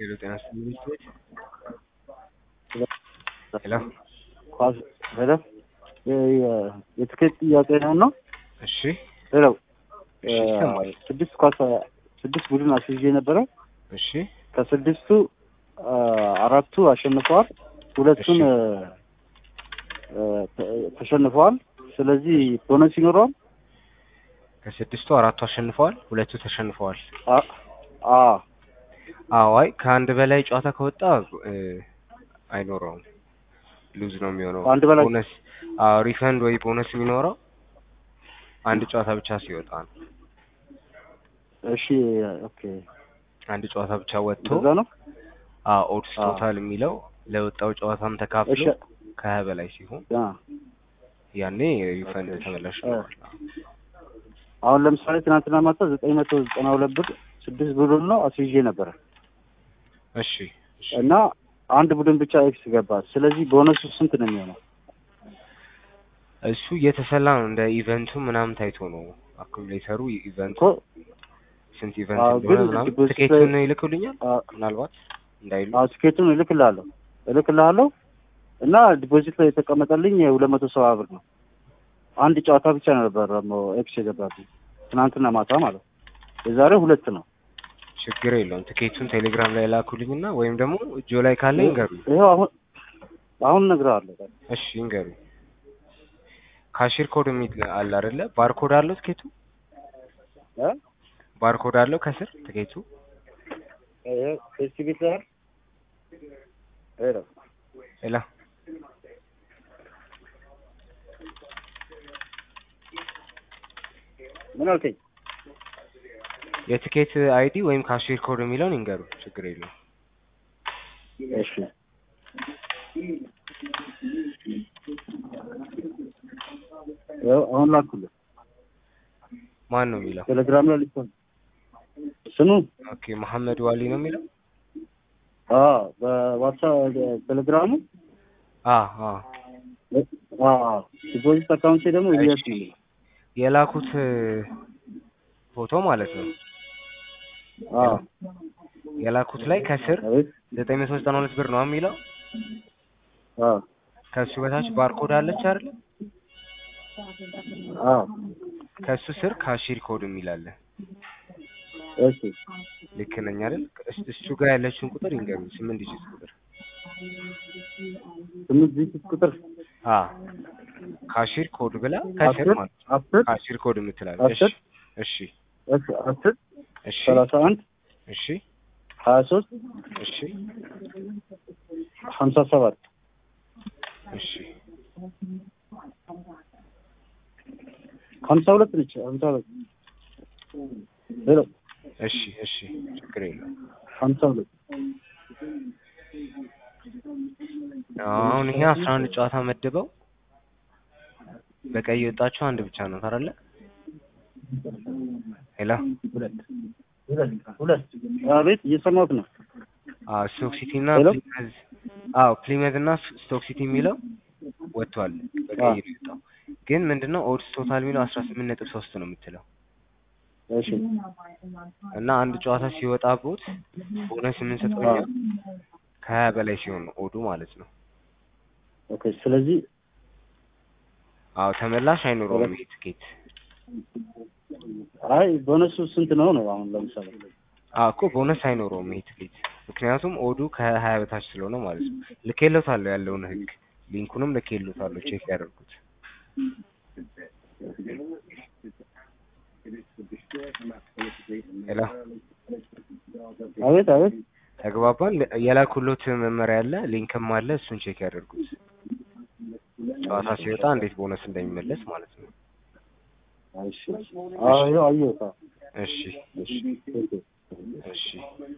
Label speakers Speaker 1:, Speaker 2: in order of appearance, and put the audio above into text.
Speaker 1: ሄሎ ጤና ይስጥልኝ ሚስቶች ሄሎ
Speaker 2: ኳስ ሄሎ የትኬት ጥያቄ ነው ነው
Speaker 1: እሺ
Speaker 2: ሄሎ
Speaker 1: እሺ ይሰማል
Speaker 2: ስድስት ኳስ ስድስት ቡድን አስይዤ ነበረ
Speaker 1: እሺ
Speaker 2: ከስድስቱ አራቱ አሸንፈዋል ሁለቱን
Speaker 1: እሺ።
Speaker 2: እ፣ ተ- ተሸንፈዋል ስለዚህ ቦነስ ይኖረዋል
Speaker 1: ከስድስቱ አራቱ አሸንፈዋል ሁለቱ ተሸንፈዋል
Speaker 2: አ- አ
Speaker 1: አዎ አይ ከአንድ በላይ ጨዋታ ከወጣ እ፣ አይኖረውም ሉዝ ነው የሚሆነው
Speaker 2: አንድ በላይ
Speaker 1: ቦነስ አዎ ሪፈንድ ወይ ቦነስ የሚኖረው አንድ ጨዋታ ብቻ ሲወጣ ነው
Speaker 2: እሺ ኦኬ
Speaker 1: አንድ ጨዋታ ብቻ ወጥቶ
Speaker 2: እንደዛ ነው
Speaker 1: አዎ ኦድስ
Speaker 2: አዎ።
Speaker 1: ቶታል የሚለው ለወጣው ጨዋታም ተካፍሎ
Speaker 2: እሺ
Speaker 1: ከሀያ በላይ ሲሆን
Speaker 2: አ
Speaker 1: ያኔ ሪፈንድ ተመላሽ
Speaker 2: እ።
Speaker 1: ይኖራል
Speaker 2: አሁን ለምሳሌ ትናንትና ማታ ዘጠኝ መቶ ዘጠና ሁለት ብር ስድስት ቡድን ነው አስይዤ ነበረ
Speaker 1: እሺ እሺ
Speaker 2: እና አንድ ቡድን ብቻ ኤክስ ገባ ስለዚህ ቦነሱ ስንት ነው የሚሆነው
Speaker 1: እሱ እየተሰላ ነው እንደ ኢቨንቱ ምናምን ታይቶ ነው አኩሙሌተሩ ኢቨንቱ
Speaker 2: እኮ
Speaker 1: ስንት ኢቨንት
Speaker 2: አዎ፣
Speaker 1: እንደሆነ
Speaker 2: ግን
Speaker 1: ምናምን
Speaker 2: ዲፖዚት
Speaker 1: ትኬቱን
Speaker 2: ላይ-
Speaker 1: ይልኩልኛል
Speaker 2: አ፣
Speaker 1: ምናልባት እንዳይሉ
Speaker 2: አዎ ትኬቱን እልክልሃለሁ እልክልሃለሁ እና ዲፖዚት ላይ የተቀመጠልኝ የሁለት መቶ ሰባ ብር ነው አንድ ጨዋታ ብቻ ነበር ደግሞ ኤክስ የገባብኝ ትናንትና ማታ ማለት ነው የዛሬ ሁለት ነው
Speaker 1: ችግር የለውም ትኬቱን ቴሌግራም ላይ ላኩልኝና ወይም ደግሞ እጆ ላይ ካለ ይንገሩኝ
Speaker 2: ይኸው አሁን አሁን እነግርሃለሁ
Speaker 1: እሺ ይንገሩኝ ካሽር ኮድ የሚል አለ አይደለ ባርኮድ አለው ትኬቱ
Speaker 2: እ?
Speaker 1: ባርኮድ አለው ከስር ትኬቱ
Speaker 2: ይኸው ፌስቲቪት ላይ አይደል? ይኸው
Speaker 1: ሌላ
Speaker 2: ምን አልከኝ
Speaker 1: የትኬት አይዲ ወይም ካሽር ኮድ የሚለውን ይንገሩ ችግር የለውም
Speaker 2: እሺ ይኸው አሁን ላኩልህ
Speaker 1: ማን ነው የሚለው
Speaker 2: ቴሌግራም ላይ ልኮን ስሙ
Speaker 1: ኦኬ መሐመድ ዋሊ ነው የሚለው
Speaker 2: አዎ በዋትሳፕ ቴሌግራሙ
Speaker 1: አ አ
Speaker 2: አዎ ዲፖዚት አካውንቴ ደግሞ ኢቢኤስ ነው የሚለው
Speaker 1: የላኩት ፎቶ ማለት ነው
Speaker 2: አዎ
Speaker 1: የላኩት ላይ ከስር
Speaker 2: አቤት
Speaker 1: ዘጠኝ መቶ ዘጠና ሁለት ብር ነው የሚለው
Speaker 2: አዎ
Speaker 1: ከሱ በታች ባርኮድ አለች አይደል
Speaker 2: አዎ
Speaker 1: ከሱ ስር ካሺር ኮድ የሚል አለ
Speaker 2: እሺ
Speaker 1: ልክ ነኝ አይደል እስ- እሱ ጋር ያለችውን ቁጥር ይንገሩኝ ስምንት ዲጂት ቁጥር
Speaker 2: ስምንት ዲጂት ቁጥር
Speaker 1: አ ካሺር ኮድ ብላ ከስር
Speaker 2: አስር
Speaker 1: ማለት ነው
Speaker 2: አስር
Speaker 1: ካሺር ኮድ የምትላለች
Speaker 2: አስር
Speaker 1: እሺ
Speaker 2: እሺ አስር
Speaker 1: እሺ
Speaker 2: ሰላሳ አንድ
Speaker 1: እሺ
Speaker 2: ሀያ ሶስት
Speaker 1: እሺ
Speaker 2: ሀምሳ ሰባት
Speaker 1: እሺ
Speaker 2: ሀምሳ ሁለት ነች ሀምሳ ሁለት ሄሎ
Speaker 1: እሺ እሺ ችግር የለውም
Speaker 2: ሀምሳ ሁለት
Speaker 1: አሁን ይሄ አስራ አንድ ጨዋታ መድበው በቀይ የወጣችው አንድ ብቻ ነው ታረለ ሄሎ
Speaker 2: ሁለት ሁለት ሁለት አቤት እየሰማሁት ነው
Speaker 1: አዎ ስቶክ ሲቲ እና
Speaker 2: ሄሎ?
Speaker 1: ፕሊመዝ አዎ ፕሊመዝ እና ስቶክ ሲቲ የሚለው ወጥቷል በቀይ
Speaker 2: አዎ።
Speaker 1: ነው የወጣው ግን ምንድነው ኦድስ ቶታል የሚለው አስራ ስምንት ነጥብ ሶስት ነው የምትለው
Speaker 2: እሺ
Speaker 1: እና አንድ ጨዋታ ሲወጣ ቦት ቦነስ የምንሰጠው እኛ ከሀያ በላይ ሲሆን ነው ኦዱ ማለት ነው
Speaker 2: ኦኬ ስለዚህ
Speaker 1: አዎ ተመላሽ አይኖረውም ይሄ ትኬት
Speaker 2: አይ ቦነሱ ስንት ነው ነው አሁን ለምሳሌ
Speaker 1: አዎ እኮ ቦነስ አይኖረውም ይሄ ትኬት ምክንያቱም ኦዱ ከሀያ በታች ስለሆነ ማለት ነው ልኬሎታለሁ ያለውን ህግ ሊንኩንም ልኬሎታለሁ ቼክ ያደርጉት ሄሎ
Speaker 2: አቤት አቤት
Speaker 1: ተግባባን የላኩሎት መመሪያ አለ ሊንክም አለ እሱን ቼክ ያደርጉት ጨዋታ ሲወጣ እንዴት ቦነስ እንደሚመለስ ማለት ነው
Speaker 2: እሺ አዎ ይኸው አየሁት አዎ።
Speaker 1: እሺ እሺ
Speaker 2: ኦኬ
Speaker 1: እሺ